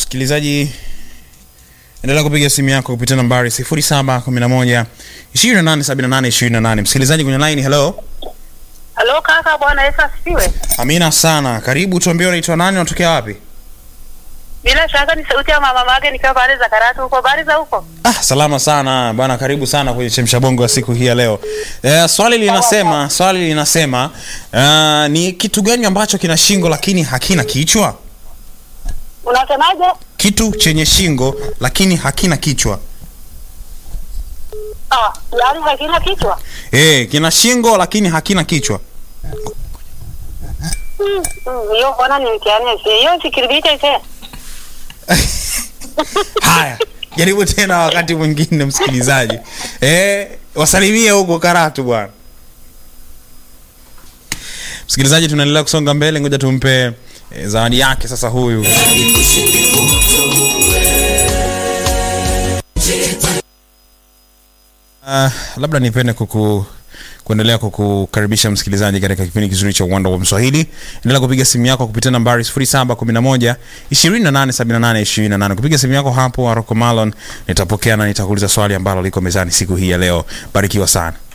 msikilizaji, endelea kupiga simu yako kupitia nambari 0711 2878 28. Msikilizaji kwenye line, hello. Halo kaka, bwana Yesu asifiwe. Amina sana, karibu. Tuambie unaitwa nani, unatokea wapi? Bila shaka ni sauti ya mama mage nikiwa pale za Karatu huko. Habari za huko? Ah, salama sana bwana, karibu sana kwenye chemsha bongo ya siku hii ya leo. Eh, swali linasema swali linasema uh, ni kitu gani ambacho kina shingo lakini hakina kichwa? Unasemaje? Kitu chenye shingo lakini hakina kichwa. Ah, yaani hakina kichwa. Eh, kina shingo lakini hakina kichwa. Mm, mm, Hiyo bwana ni mtihani ese. Hiyo sikiribite ese. Haya, jaribu tena wakati mwingine msikilizaji. Eh, wasalimie huko Karatu bwana. Msikilizaji, tunaendelea kusonga mbele, ngoja tumpe eh, zawadi yake sasa huyu. Uh, labda nipende kuku kuendelea kukukaribisha msikilizaji katika kipindi kizuri cha uwanda wa Mswahili. Endelea kupiga simu yako kupitia nambari 0711 2878 28. Kupiga simu yako hapo Aroko Malon, nitapokea na nitakuuliza swali ambalo liko mezani siku hii ya leo. Barikiwa sana.